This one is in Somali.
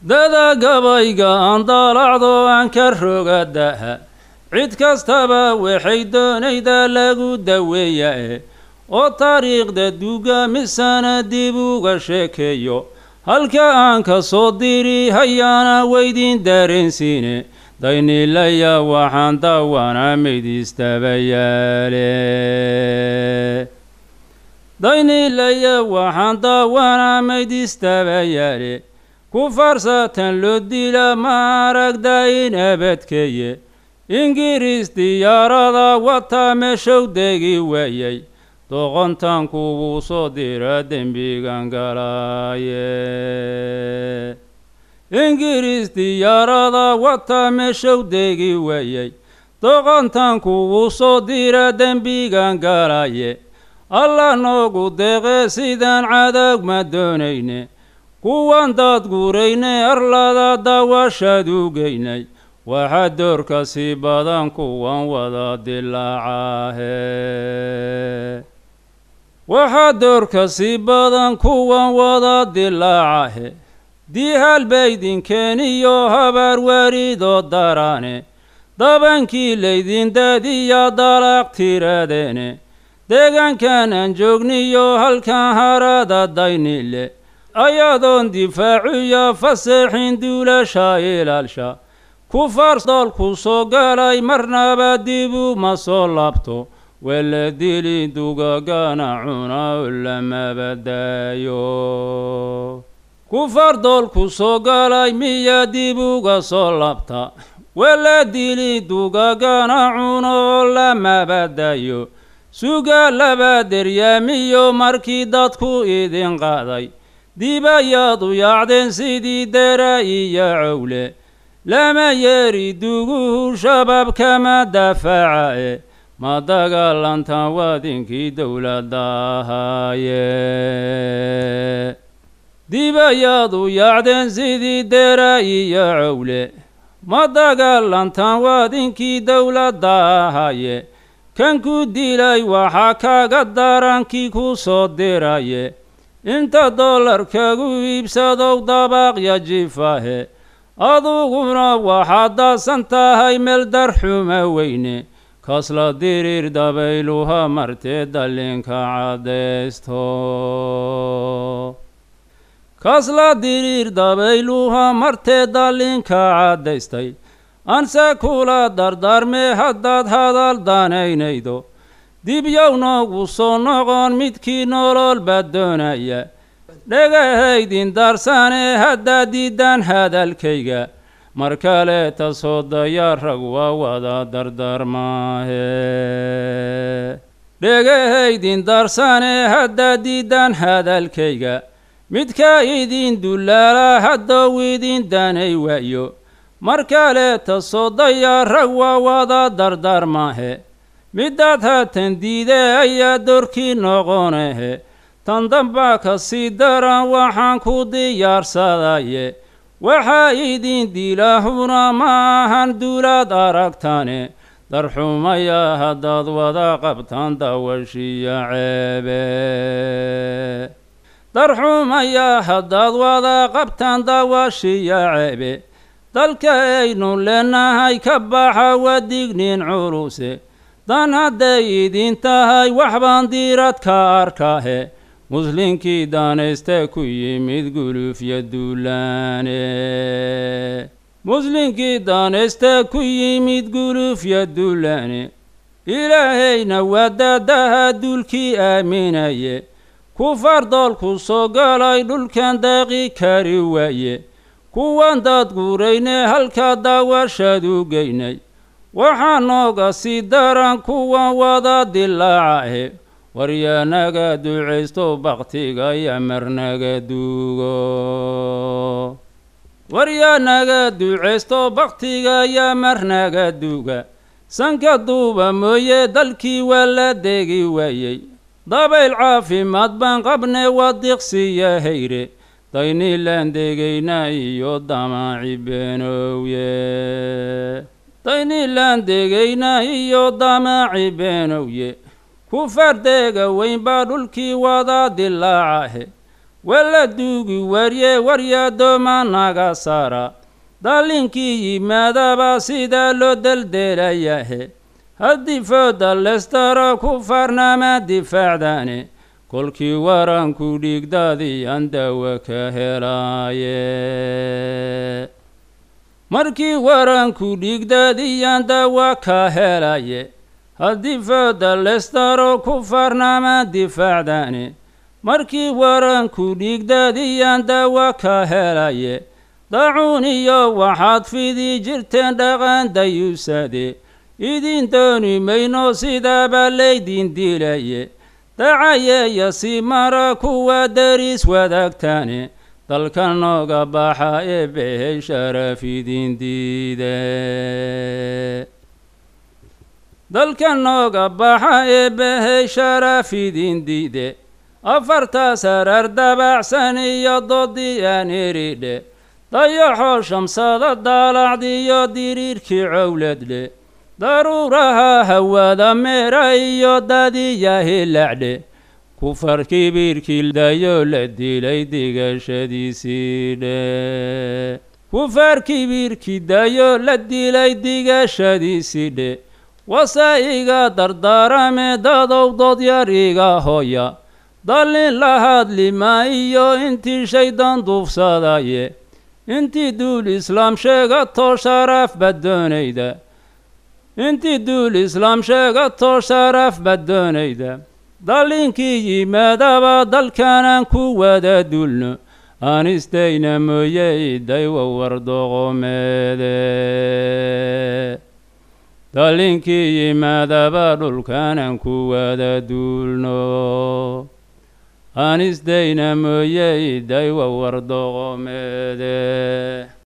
dada gabayga aan daalacdo aan ka roga daha cid kastaba waxay doonaydaa lagu daweeya e oo taariikhda duugamisana dib uga sheekeeyo halka aan ka soo diri hayaana weydin dareensiine daynilaya waxaan dawana maydistabayaale daynilaya waxaan daawana maydistabayaale ku farsatan loo dila ma aragda in abadkeeye ingiriis diyaarada wataa meeshow degi waayay doqontan kuwuu soo dira dembigan galaaye ingiriis diyaarada wataa meeshow degi waayay doqontan kuwuu soo dira dembigan galaaye alla noogu deeqe sidaan cadag ma doonayne kuwan daad guurayne arlada daawashaad u geynay waxaa doorka sii badan kuwan wada dilaacahe waxaa doorka sii badan kuwan wada dilaacahe diihal baydinkeeniyo habaar waaridoo darane dabankii laydin daadiya dalaaq tiradeene deegaankan aan joogniyo halkan harada daynile ayadoon difaaciyo faseexin duulasha ilaalsha kufaar doolku soo galay marnaba dibu ma soo laabto wala dili dugagana cuna lamaba daayo kufaar doolku soo galay miya dib uga soo laabta wala dili dugagana cuno lamaba daayo suga laba deryaamiyo markii dadku idin qaaday dib ayaad u yaacdeen sidii dera iyo cowle lama yeeri duguhu shabaab kama daafaca e ma dagaalantan waadinkii dowladda ahaaye dib ayaad u yaacdeen sidii dera iyo cowle ma dagaalantan waadinkii dowladda ahaaye kan ku dilay waxaa kaga darankii ku soo diraye inta dollarkagu iibsadow dabaaqya jifahe aduguna waxaad daasan tahay meel darxuma weyne kasla diriir dabayluha martee dallinka caddaysto kasla diriir dabayluha martee dallinka caddaystay anse kula dardaarmee haddaad hadal danaynaydo dibyow noogu soo noqon midkii nolol baa doonaya dhagahaydin daarsane haddaad diiddaan hadalkayga mar kaleeta soo dayaa rag waa wada dardaarmaahe dhagahaydin daarsane haddaad diiddaan hadalkayga midka idin dullaala haddow idin danay waayo mar kaleeta soo dayaa rag waa wada dardaarmaahe midaad haatan diide ayaa doorkii noqonahe tan dambaa ka sii daran waxaan ku diyaarsadaye waxaa idin dilaahuna ma ahan duulaad aragtane darxumaya haddaad wada qabtaan dawashiya ceebe darxumaya haddaad wada qabtaan dawashiya ceebe dalka aynu leenahay ka baxa waa dignin culuse dan hadday idin tahay waxbaan diirad ka arkahe muslinkii daanayste ku yimid gulufya duulaane muslinkii daanayste ku yimid gulufya duulaane ilaahayna waa daadaha duulkii aaminaye kufaar doolku soo galay dhulkan daaqi kari waaye kuwan daad guurayne halkaa daawashaad u geynay waxaa nooga sii daran kuwan wada dilaacahe waryaanaga ducaysto baktiga yamarnaga duugo waryaanaga ducaysto baktiga yamarnaga duuga sanka duuba mooye dalkii waa la degi waayey dabayl caafimaad baan qabne waa diqsiya hayre daynilaan degayna iyo damaaci beenowye daynilaan degayna iyo damaaci beenowye ku fardeega weyn baa dhulkii wada dilaacahe wala duugi warye waryaaddooma naga saara dallinkii yimaadaba sidaa loo deldeelayahe haddii fooda lestaro ku farnaama difaacdaane kolkii waranku dhiigdaadiyaan daawo ka helaaye markii waranku dhiigdaadiyaan daawo ka helaye haddii fooda lestaro ku farnaama difaacdaane markii waranku dhiigdaadiyaan daawo ka helaye dacuun iyo waxaad fidi jirteen dhaqan dayuusade idin dooni mayno sidaabaa laydin dilaye dacayeeya si mara kuwa dariis wadaagtaane dalka nooga baxa ee behay sharaf idin diide dalka nooga baxa ee behay sharaf idin diide afartaas harar dabacsan iyo doodii aan eridhe dayaxoo shamsada daalacdiyo diriirkii cowladle daruuraha hawada meera iyo dadiya hilacdhe kufar kibiirkii dayo la dilay digashadiisii dhe kufar kibiirkii dayo la dilay digashadiisii dhe wasa iga dardaarame dadow dodyar iga hoya dallin la hadlima iyo intii shaydan duufsadaye intii duul islaam sheegatoo sharaf bad doonayda intii duul islaam sheegatoo sharaf bad doonayda dallinkii yimaadaba dalkanaan ku wada duulno aan istayna mooye idaywa wardoqomeede dallinkii yimaadaba dhulkanaan ku wada duulno aan isdayna mooye idaywa wardoqomeede